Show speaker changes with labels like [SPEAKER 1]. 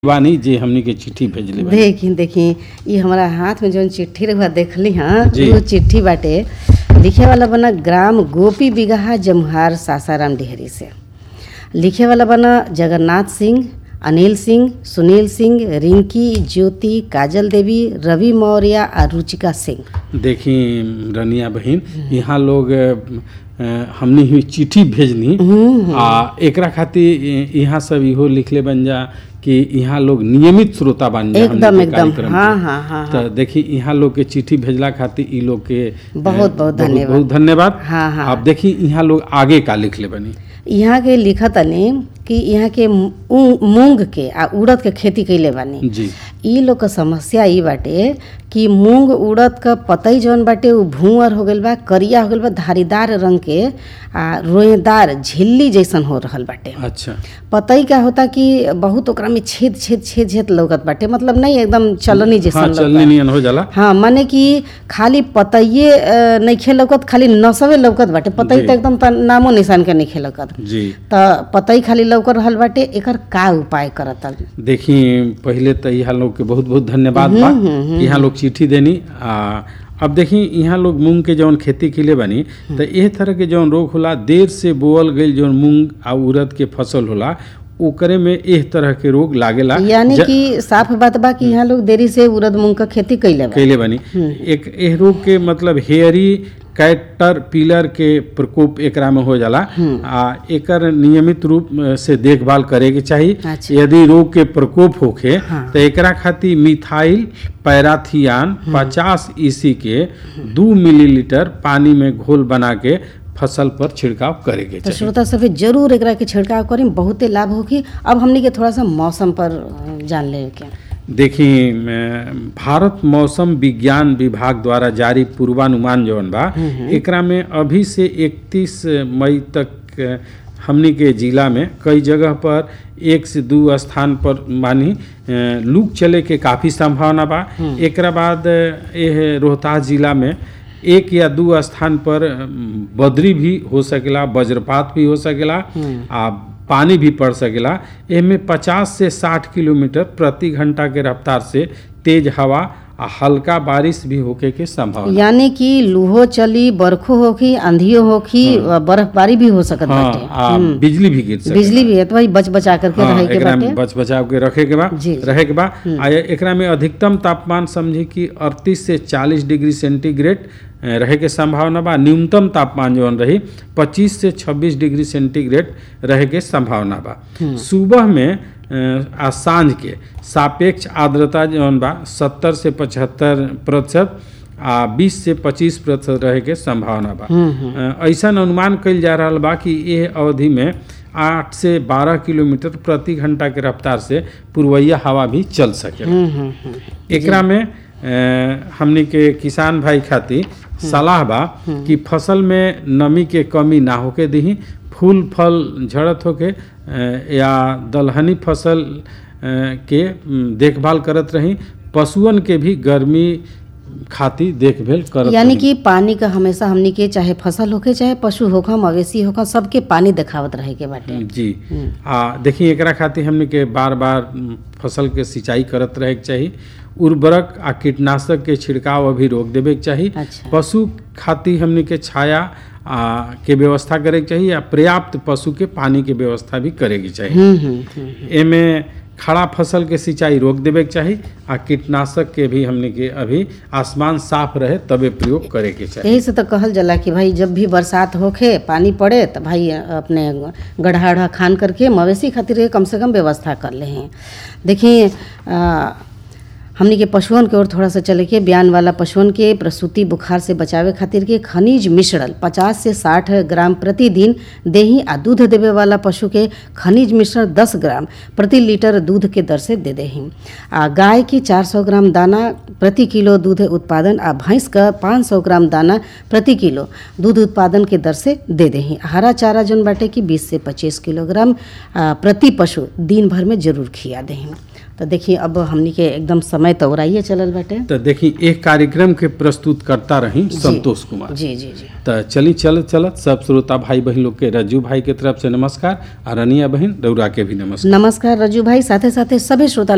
[SPEAKER 1] बानी जे हमनी के चिट्ठी भेजले बानी
[SPEAKER 2] देखी देखी ये हमारा हाथ में जौन चिट्ठी रहुआ देखली हाँ
[SPEAKER 1] जी।
[SPEAKER 2] वो चिट्ठी बाटे लिखे वाला बना ग्राम गोपी बिगहा जमुहार सासाराम डिहरी से लिखे वाला बना जगन्नाथ सिंह अनिल सिंह सुनील सिंह रिंकी ज्योति काजल देवी रवि मौर्य और रुचिका सिंह
[SPEAKER 1] देखी रनिया बहिन यहाँ लोग अ, हमनी हुई चिट्ठी भेजनी आ एकरा खातिर इ- यहाँ सब इहो लिखले बन जा कि यहाँ लोग नियमित श्रोता बन जा हमनी
[SPEAKER 2] एकदम
[SPEAKER 1] के
[SPEAKER 2] एकदम
[SPEAKER 1] कार्यक्रम
[SPEAKER 2] हाँ
[SPEAKER 1] के।
[SPEAKER 2] हाँ हाँ
[SPEAKER 1] तो देखी यहाँ लोग के चिट्ठी भेजला खातिर ई लोग के अ,
[SPEAKER 2] बहुत बहुत धन्यवाद।
[SPEAKER 1] बहुत धन्यवाद
[SPEAKER 2] हाँ, हाँ।
[SPEAKER 1] अब देखी यहाँ लोग आगे का लिखले बनी
[SPEAKER 2] यहाँ के लिखत तनी कि यहाँ के मू- मूंग के आ उड़द के खेती कैले बानी
[SPEAKER 1] जी
[SPEAKER 2] ई लोग क समस्या ई बाटे कि मूंग उड़द क पतई जौन बाटे उ भूअर हो गइल बा करिया हो गइल बा धारीदार रंग के आ रोएदार झिल्ली जैसन हो रहल बाटे
[SPEAKER 1] अच्छा
[SPEAKER 2] पतई का होता कि बहुत ओकरा में छेद छेद छेद छेद लौकत बाटे मतलब नहीं एकदम चलनी
[SPEAKER 1] हाँ
[SPEAKER 2] जैसन
[SPEAKER 1] चलनी
[SPEAKER 2] लौकत
[SPEAKER 1] नियन हो जाला
[SPEAKER 2] हाँ माने कि खाली पतइये अ, नइखे लौकत खाली नसवे लौकत बाटे पतई
[SPEAKER 1] जी।
[SPEAKER 2] त एकदम त नामो निशान के नइखे लौकत
[SPEAKER 1] जी
[SPEAKER 2] त पतई खाली लौकर रहल बाटे एकर का उपाय करत
[SPEAKER 1] देखी पहले तो यहाँ लोग के बहुत बहुत धन्यवाद बा कि यहाँ लोग चिट्ठी देनी आ अब देखी यहाँ लोग मूंग के जौन खेती के लिए बनी तो एह तरह के जौन रोग होला देर से बोअल गई जौन मूंग आ उड़द के फसल होला ओकरे में एह तरह के रोग लागेला
[SPEAKER 2] यानी
[SPEAKER 1] ज-
[SPEAKER 2] कि साफ बात बा कि यहाँ लोग देरी से उड़द मूंग क खेती कैले बा
[SPEAKER 1] कैले बनी एक एह रोग के मतलब हेयरी कैटर पिलर के प्रकोप एकरा में हो जाला आ एकर नियमित रूप से देखभाल करे के चाही
[SPEAKER 2] अच्छा।
[SPEAKER 1] यदि रोग के प्रकोप होखे
[SPEAKER 2] हाँ।
[SPEAKER 1] तो एकरा खातिर मिथाइल पैराथियान 50 ईसी के दू मिलीलीटर पानी में घोल बना के फसल पर छिड़काव करे के
[SPEAKER 2] तो
[SPEAKER 1] चाही
[SPEAKER 2] श्रोता सभी जरूर एकरा के छिड़काव करी बहुते लाभ होगी अब हमनी के थोड़ा सा मौसम पर अ, जान ले के
[SPEAKER 1] देखी म, भारत मौसम विज्ञान विभाग द्वारा जारी पूर्वानुमान जौन बा एकरा में अभी से 31 मई तक अ, हमनी के जिला में कई जगह पर एक से दू स्थान पर मानी अ, लू चले के काफ़ी संभावना बा एकरा बाद अ, एह रोहतास जिला में एक या दू स्थान पर अ, बदरी भी हो सकेला वज्रपात भी हो सकेला आ पानी भी पड़ सकेला एमे 50 से 60 किलोमीटर प्रति घंटा के रफ्तार से तेज हवा आ हल्का बारिश भी होके के संभावना
[SPEAKER 2] यानी कि लूहो चली बरखो होखी आंधियो होखी अ, बर्फबारी भी हो सकत
[SPEAKER 1] हाँ
[SPEAKER 2] बाटे
[SPEAKER 1] आ बिजली भी गिर सकेला
[SPEAKER 2] बिजली भी है तो भाई बच बचा करके
[SPEAKER 1] हाँ,
[SPEAKER 2] रहे के
[SPEAKER 1] एकरा
[SPEAKER 2] बाटे
[SPEAKER 1] में बच बचाव के रखे के बा
[SPEAKER 2] जी, जी।
[SPEAKER 1] रहे के बा आ एकरा में अधिकतम तापमान समझी कि 38 से 40 डिग्री सेंटीग्रेड अ, रहे के संभावना बा न्यूनतम तापमान जौन रही 25 से 26 डिग्री सेंटीग्रेड रहे के संभावना बा सुबह में अ, आ साँझ के सापेक्ष आर्द्रता जौन बा 70 से 75 प्रतिशत आ 20 से 25 प्रतिशत रहे के संभावना बा अ, ऐसन अनुमान कइल जा रहल बा कि यह अवधि में आठ से बारह किलोमीटर प्रति घंटा के रफ्तार से पूर्वैया हवा भी चल सके
[SPEAKER 2] हम्म, हम्म, हम्म।
[SPEAKER 1] एकरा में अ, हमनी के किसान भाई खातिर सलाह बा कि फसल में नमी के कमी ना होके दही फूल फल झड़त होके अ, या दलहनी फसल अ, के म, देखभाल करत रही पशुअन के भी गर्मी खातिर देखभाल करत
[SPEAKER 2] यानी
[SPEAKER 1] रही।
[SPEAKER 2] कि पानी का हमेशा हमनी के चाहे फसल होखे चाहे पशु होखा मवेशी होखा सबके पानी देखावत रहे के बाटे
[SPEAKER 1] जी आ देखिए एकरा खातिर हमने के बार बार म, फसल के सिंचाई करत रहे के चाही उर्वरक आ कीटनाशक के छिड़काव अभी रोक देवे के चाही
[SPEAKER 2] अच्छा।
[SPEAKER 1] पशु खातिर हमने के छाया आ, के व्यवस्था करे के चाही या पर्याप्त पशु के पानी के व्यवस्था भी करे के चाही
[SPEAKER 2] हम्म, हम्म, हम्म।
[SPEAKER 1] एमे खड़ा फसल के सिंचाई रोक देवे के चाही आ कीटनाशक के भी हमने के अभी आसमान साफ रहे तबे प्रयोग करे के चाही
[SPEAKER 2] यही से तो कहल जाला कि भाई जब भी बरसात होखे पानी पड़े तो भाई अपने गड्ढा उढ़ा खान करके मवेशी खातिर के कम से कम व्यवस्था कर ले हैं देखिए अ, हमनी के पशुअन के ओर थोड़ा सा चले के बयान वाला पशुअन के प्रसूति बुखार से बचावे खातिर के खनिज मिश्रण 50 से 60 ग्राम प्रतिदिन देही आ दूध देवे वाला पशु के खनिज मिश्रण 10 ग्राम प्रति लीटर दूध के दर से दे देही आ गाय के 400 ग्राम दाना प्रति किलो दूध उत्पादन आ भैंस का 500 ग्राम दाना प्रति किलो दूध उत्पादन के दर से दे देही हरा चारा जौन बाटे कि 20 से 25 किलोग्राम आ, प्रति पशु दिन भर में जरूर खिया देही तो देखिए अब हमनी के एकदम समय तो ओराइए चलल बाटे
[SPEAKER 1] तो देखी एक कार्यक्रम के प्रस्तुत करता रही संतोष कुमार
[SPEAKER 2] जी जी जी
[SPEAKER 1] तो चली चलत चलत सब श्रोता भाई बहन लोग के रज्जू भाई के तरफ से नमस्कार और रनिया बहन रौरा के भी नमस्कार
[SPEAKER 2] नमस्कार रजू भाई साथे साथे सभी श्रोता